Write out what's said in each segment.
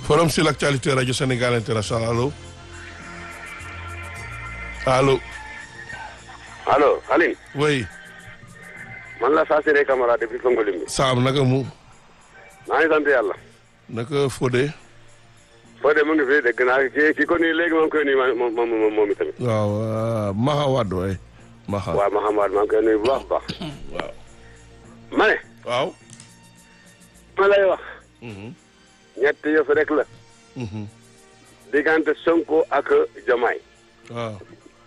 forum sur l'actualité radio Sénégal international allo allo. allo Aline. oui. man la Sassiré Camara depuis Fongolimbi. Saam naka mu. maa ngi sant yàlla. naka Fodé. Fodé mu ngi fi dégg naa ki ki ko nii léegi maa ngi koy nuyu moom moom moom moom itamit. waaw Maha Wade waay. Maha waaw Mahamad maa ngi koy nuyu bu baax a baax. waaw. ma ne. waaw. ma lay wax. ñett yëf rek la. diggante Sonko ak Jomaay. waaw.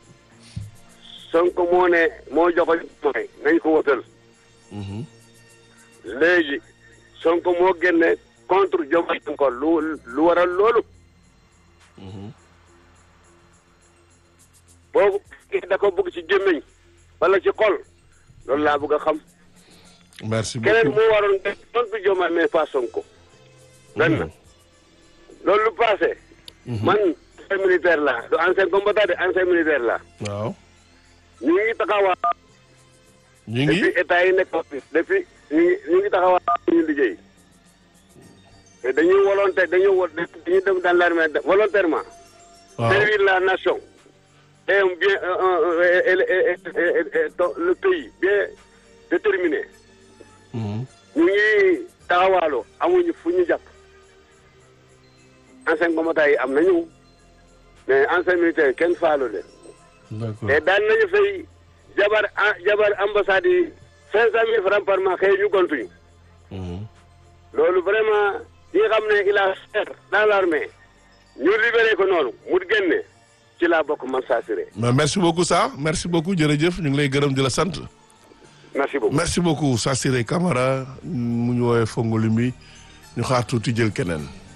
Sonko moo ne moo joxoon Jomaay nañ ko wotal. léegi Sonko moo génne contre Jomaay encore lu lu waral loolu. boobu da ko bëgg ci gémmiñ wala ci xol loolu laa bëgg a xam. merci keneen beaucoup moo waroon def tontu Diomaye mais pas Sonko. benn loolu lu passé. man ancien militaire la du ancien combattant de ancien militaire la waaw. ñu ngi taxawaa ñu ngi. depuis état yi nekk fi depuis ñu ngi ñu ngi taxawaa ñu liggéey te dañuy volonté dañuy wo dañuy dem dans l'armée volontairement waaw servir la nation et un bien un- un- et- et- et- et- et- et- le pays bien déterminé Mhm. ñu ngi taxawaaloo amuñu fu ñu jàpp ancien combattant yi am nañu mais ancien militaire kenn faalu leen d'accord te daan nañu fay jabar ah jabar ambassade yi cinq cent mille francs par mois xëy ñu gontuñu Mhm. loolu vraiment ñi nga xam ne il a serre dans l'armée ñu libéré ko noonu mu génne ci laa bokk man Sassiré mais merci beaucoup ça merci beaucoup jërëjëf ñu ngi lay gërëm di la sant. merci beaucoup merci beaucoup Sassiré Camara mu ñu woowee Fongolimbi ñu xaar tuuti jël keneen.